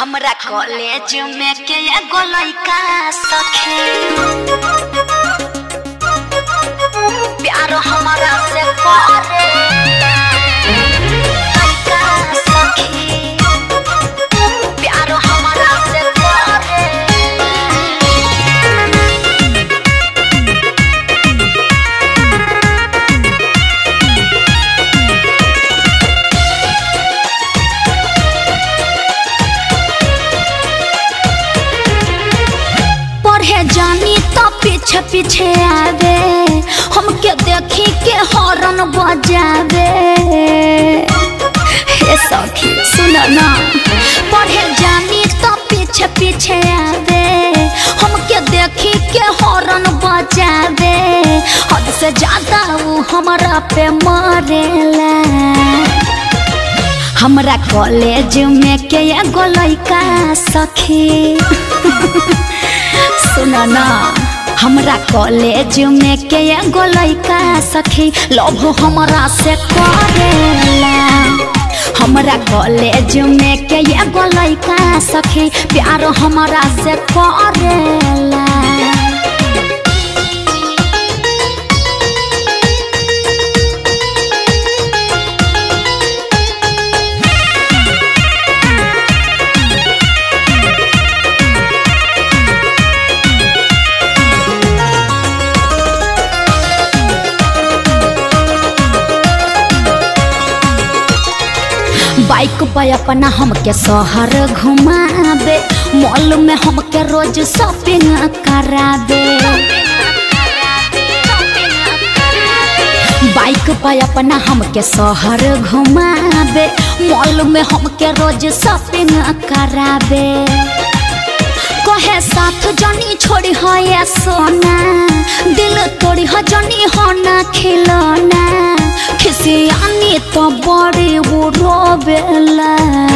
हमरा कॉलेज में के एगो लइका सखे प्यार हमरा से करे लइका सखी प्यार हमरा से करे पढ़े जानी तो पीछे पीछे आवे हमके देखी के हॉर्न बजावे हे सखी सुन ना पढ़े जानी तो पीछे पीछे आवे हमके देखी के हॉर्न बजावे हद से ज्यादा वो हमारा पे मरेला हमरा कॉलेज में के एगो लइका सखी सुन ना हमरा कॉलेज में के एगो लइका सखी लव हमरा से करेला हमरा कॉलेज में के एगो लइका सखी प्यार हमरा से करेला बाइक पे अपना हमके शहर घुमावे मॉल में हमके रोज शॉपिंग करावे बाइक पे अपना हमके शहर घुमावे मॉल में हमके रोज शॉपिंग करावे कहे साथ जनी छोड़ी हो ये सोना दिल तोड़ी हो जनी हो ना खिलौना खिसियानी तो बड़ी वो रोवेला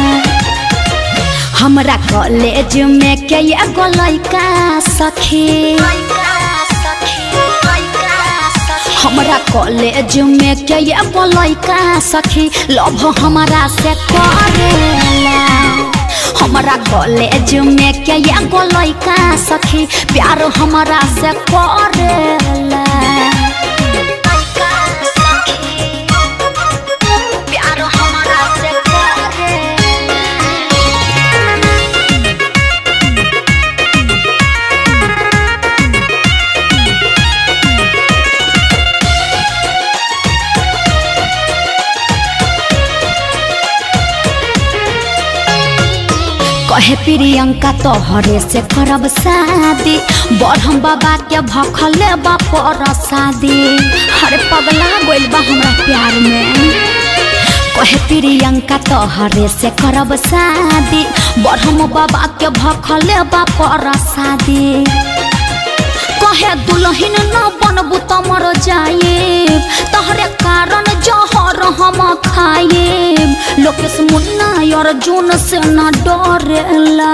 हमरा कॉलेज में के एगो लइका सखी हमरा कॉलेज में के एगो लइका सखी लव हमरा से करेला हमरा कॉलेज में के एगो लइका सखी प्यार हमरा से करेला प्यार हमरा से करेला कहे प्रियंका तोहरे से करब शादी बढ़म बाबा के भखले बापर शादी हरे पगला गोइल बा हमरा प्यार में कहे प्रियंका तोहरे से करब शादी बढ़म बाबा के भखले बापर शादी कहे दुलहिन न बनबू त मर जाए तहरे कारण जहर हम खाए लोकेश मुन्ना अर्जुन से न डरेला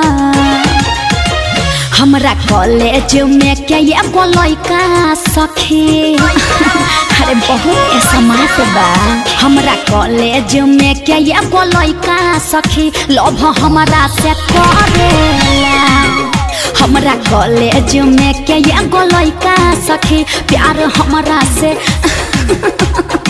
हमरा कॉलेज में के एगो लइका सखी अरे बहुत समाज बा हमरा कॉलेज में के एगो लइका सखी लव हमरा से करेला हमरा कॉलेज में के एगो लइका सखी प्यार हमरा से